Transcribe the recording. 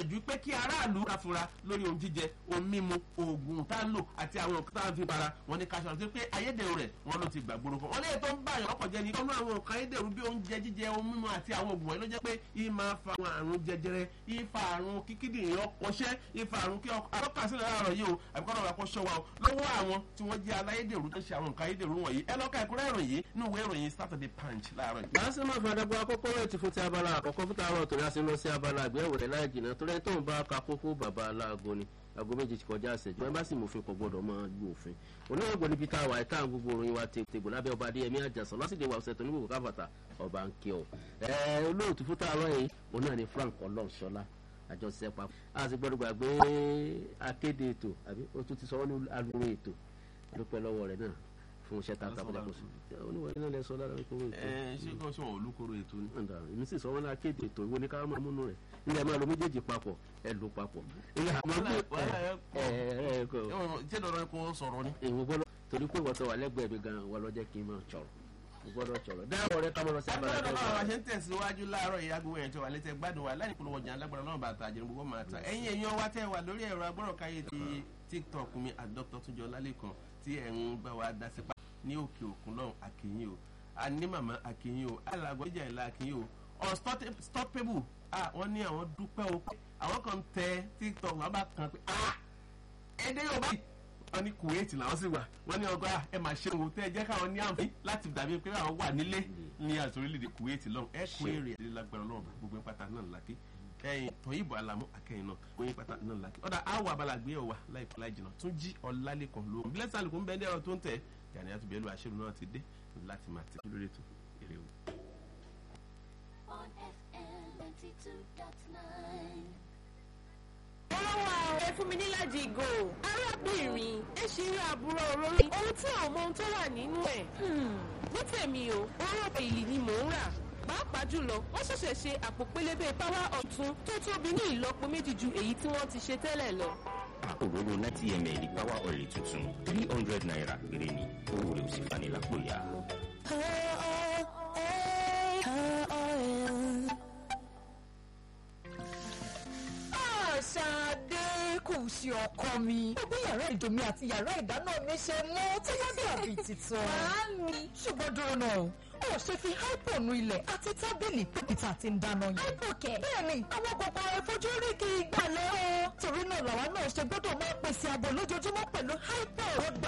gbìyànjú pé kí aráàlú káfura lórí ohun jíjẹ ohun mímu oògùn tá a lò àti àwọn nǹkan tá a fi para wọn ní káṣọ àti pé ayédèrú rẹ̀ wọn ló ti gbàgbóró kan wọn lè tó ń bá àyàn ọkọ̀ jẹ́ ní kọ́nú àwọn nǹkan ayédèrú bí oúnjẹ jíjẹ ohun mímu àti àwọn oògùn wọ̀nyí ló jẹ́ pé yìí máa fa àwọn àrùn jẹjẹrẹ ìfa àrùn kíkídìrín ọkọ̀ṣẹ́ ìfa àrùn kí alọ́kàsílẹ̀ láàárọ̀ yìí o àbíkọ́nà wà kó ṣọ́ wa o lọ́wọ́ àwọn tí wọ́n jẹ́ aláyédèrú tó ń ṣe àwọn nǹkan ayédèrú wọ̀nyí ẹ lọ́ka ẹ̀kúnrẹ́ ìròyìn yìí ní ìwé ìròyìn Saturday Punch láàárọ̀ yìí. màá sì máa fàdà bọ akọ́kọ́ rẹ̀ ti fún ti abala àkọ́kọ́ fún tààrọ̀ torí a sì ń lọ sí abala àgbẹ̀wò rẹ̀ láì jìnnà torí ẹni tó ń bá ka kókó bàbá aláàgọ́ ni aago méje ti kọjá àṣẹjọ ẹ bá sì mòfin kò gbọdọ̀ máa lu òfin oníwọ̀gbọ̀n níbi tá a wà ẹ̀ka gbogbo òròyìn wa tègbò lábẹ́ ọba adéyẹmí àjàsọ lásìkò ìwà ọ̀sẹ̀ tó ní gbogbo káfàtà ọba ń kí ọ. ẹ olóòtú fún tààrọ̀ yìí òun náà ni Frank ọlọ́ọ̀ṣọ́lá àjọṣe papọ̀ a sì gbọ́dọ̀ gbàgbé akéde ètò àbí o tún ti sọ wọ́n ní alùpùpù ètò dúpẹ́ lọ́wọ́ rẹ̀ náà fún iṣẹ́ takuntakun kò sí oníwọ̀n iná lẹ sọ lára ìkóró ètò. ẹ ṣé kí wọ́n ṣe wọn olùkóró ètò ni. ọ̀dà èmi sì sọ wọn náà kéde ètò ìwé ní ká máa múnú rẹ̀ ilé máa lo méjèèjì papọ̀ ẹ lò papọ̀. ilé àmọ́ bí ẹ ẹ ẹ kọ ṣé dandan kó sọ̀rọ̀ ni. èèwọ̀ gbọ́dọ̀ torí pé wọ́n tó wà lẹ́gbẹ̀ẹ́ mi gan-an wọ́n lọ jẹ́ kí n máa sọ̀rọ̀ gbọ́dọ̀ sọ̀rọ̀ dáhùn rẹ ká mọ̀ lọ sí abala agbára náà wà ṣe ń tẹ̀síwájú láàárọ̀ ìyá gbogbo ẹ̀yàn tó wà létí gbádùn wa láì polówó ọjà alágbára náà bàtà àjẹrò gbogbo máa ta ẹ̀yin èèyàn wa tẹ́ wà lórí ẹ̀rọ agbọ́rọ̀káyé ti tiktok mi àdọ́tọ̀ túnjọ lálẹ́kan tí ẹ̀ ń bá wa dá sípa ní òkè òkun lọ́hùn àkìyìn o àní màmá àkìyìn o alàgbọ́ ìjà ìlà àkìyìn o unstoppable wọ́n ní àwọn dúpẹ́ o pé àwọn kan tẹ tiktok wọn bá kan pé ẹ̀ẹ́dẹ́ yóò báyìí wọ́n ní kuwait làwọn sì wà wọ́n ní ọgbà ẹ máa ṣe òun tẹ́ ẹ jẹ́ káwọn ní àǹfààní láti dàbí pé àwọn wà nílé ní àti orílẹ̀-èdè kuwait lọ́hùn ẹ kú èrè ẹ̀ lágbára lọ́wọ́ gbogbo pátá náà lákì ẹ̀yìn tọ́yìnbó alamu akẹ́yìn náà gbóyin pátá náà lákì ọ̀dà àwọ̀ abala gbé ọ̀wà láìpẹ́ láì jìnnà tún jí ọ̀làlẹ́kàn ló ń bílẹ̀sì àlùkò ń bẹ ní ẹ̀rọ tó ń tẹ̀ gani àtúbẹ̀lú àṣírí náà ti dé láti máa tẹ̀ lórí ètò èrè o. on FM 92.9. olówó àwọn ẹ fún mi níláàjì ìgò arábìnrin ẹ ṣe irú àbúrò òróró ohun tí àwọn ọmọ ohun tó wà nínú ẹ̀ ní tèmi o òróró èyí ni mò ń rà pàápàá jùlọ wọ́n ṣẹ̀ṣẹ̀ ṣe àpò pélébé power ọ̀tún tó tóbi ní ìlọ́po méjì ju èyí tí wọ́n ti ṣe tẹ́lẹ̀ lọ. òróró ninety ml power oil tuntun three hundred naira péré ni owó rẹ̀ ò sì fani lápò ya. Ṣadé kò sí ọkọ mi. Ó bí yàrá ìdomi àti yàrá ìdáná mi ṣe mú tí wọ́n bí àbí titun. Màámi. Ṣùgbọ́n dúró náà, ó ṣe fi hypo nu ilẹ̀ àti tábìlì pípìtà tí ń dáná yẹn. Hypo kẹ̀. Bẹ́ẹ̀ni, àwọn kòkòrò ìfojúrí kì í gbàlẹ́ o. Torí náà làwa náà ṣe gbọ́dọ̀ máa pèsè ààbò lójoojúmọ́ pẹ̀lú hypo. Ó gbà